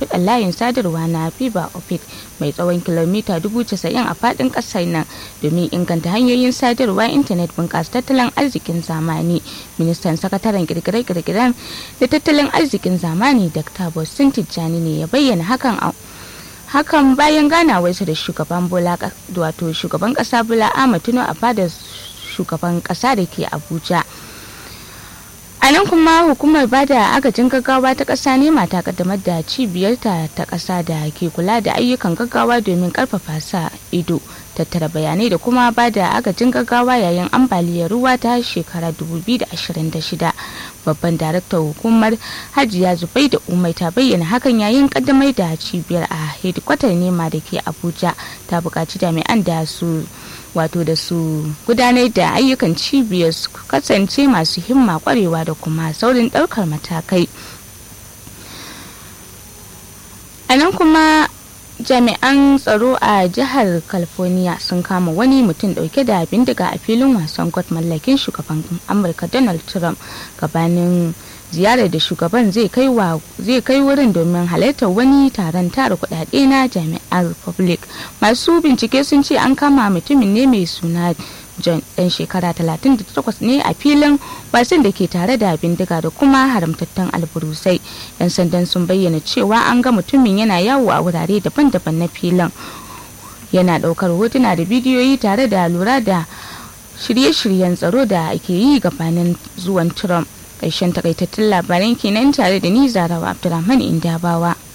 shimfiɗar layin sadarwa na fiber optic mai tsawon kilomita 90,000 a faɗin ƙasar nan domin inganta hanyoyin sadarwa intanet bunƙasa tattalin arzikin zamani ministan sakataren kirkire-kirkiren da tattalin arzikin zamani dr boston tijjani ne ya bayyana hakan a hakan bayan ganawarsa da shugaban bola wato shugaban kasa bola ahmad tinubu a fadar shugaban kasa da ke abuja a nan kuma hukumar bada agajin gaggawa ta ƙasa nema ta kaddamar da cibiyarta ta ƙasa da ke kula da ayyukan gaggawa domin ƙarfafa sa ido tattara bayanai da kuma bada agajin gaggawa yayin ambaliyar ruwa ta shekara 2026 babban daraktan hukumar hajiya zubai da umai ta bayyana hakan yayin kaddamar da cibiyar a hedikwatar nema da ke abuja ta buƙaci jami'an da su wato da su gudanar da ayyukan cibiyar su kasance masu himma kwarewa da kuma saurin ɗaukar matakai a nan kuma jami'an tsaro a jihar california sun kama wani mutum dauke da bindiga a filin wasan gwat mallakin shugaban amurka donald trump gabanin ziyarar da shugaban zai kai wurin domin halartar wani taron tara kudade na jami'an republic masu bincike sun ce an kama mutumin ne mai suna john dan shekara 38 ne a filin wasan da ke tare da bindiga da kuma haramtattun alburusai yan sandan sun bayyana cewa an ga mutumin yana yawo a wurare daban-daban na filin yana daukar hotuna da bidiyoyi tare da lura da shirye-shiryen tsaro da ake yi gabanin zuwan trump ƙarshen takaitattun labaran kenan tare da ni zarawa abdulrahman indabawa